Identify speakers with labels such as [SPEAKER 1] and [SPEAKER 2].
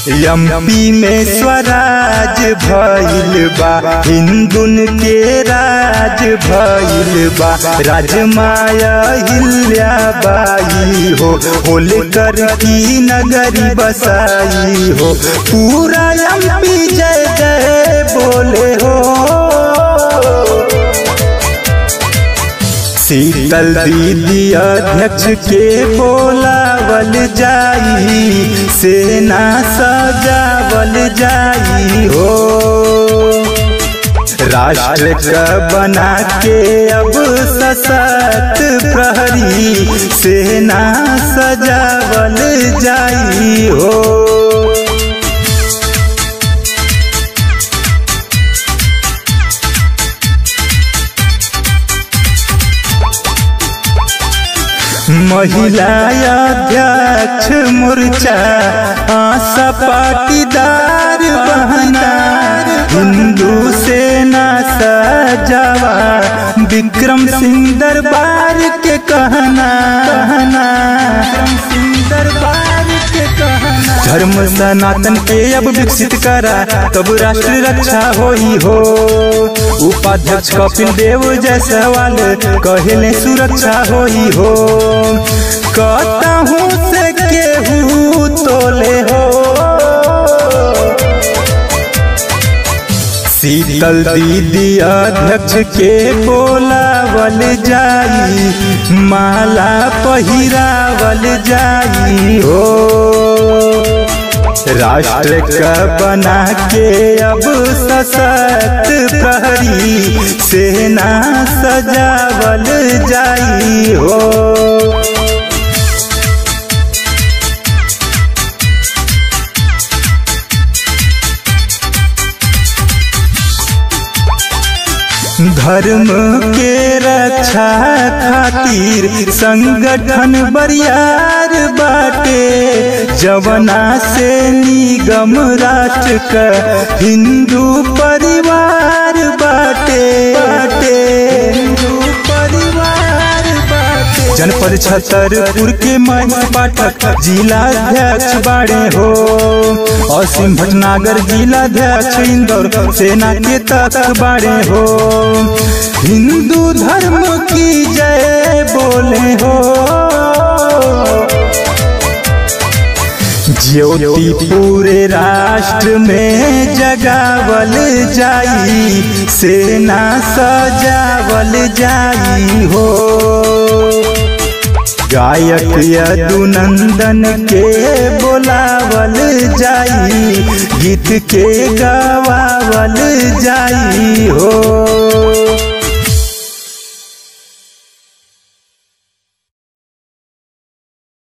[SPEAKER 1] MP में स्वराज भइल बा हिंदुन के राज भइल बा राजमाया हिल्या बाई हो होलकर की नगरी बसाई हो पूरा एमपी जय जय बोले हो शीतल दीदी अध्यक्ष के बोलावल जाई सेना सजावल जाई हो राष्ट्र का बना के अब सशक्त प्रहरी सेना सजावल जाई हो महिला अध्यक्ष मोर्चा आशा पाटीदार बहना हिंदू सेना सजावा विक्रम सिंह दरबार के कहना कहना विक्रम सिंह दरबार के कहना धर्म सनातन के अब विकसित करा तब राष्ट्र रक्षा होई हो उपाध्यक्ष कपिल देव जायसवाल कहले सुरक्षा होई हो कहूँ से केहू तोले हो शीतल दीदी अध्यक्ष के बोलावल जाई माला पहिरावल जाई हो राष्ट्र का बना के अब सशक्त प्रहरी सेना सजावल जाई हो धर्म के रक्षा खातिर संगठन बरियार बाटे जवना से निगम राष्ट्र का हिंदू परिवार बाटे बाटे हिंदू परिवार बाटे जनपद छतरपुर के महेश पाठक जिलाध्यक्ष बाड़े हो असीम भटनागर जिलाध्यक्ष इंदौर सेना के तक बाड़े हो हिंदू धर्म की जय बोले हो ज्योति पूरे राष्ट्र में जगावल जाई सेना सजावल जाई हो गायक यदुनंदन के बोलावल जाई गीत के गवावल जाई हो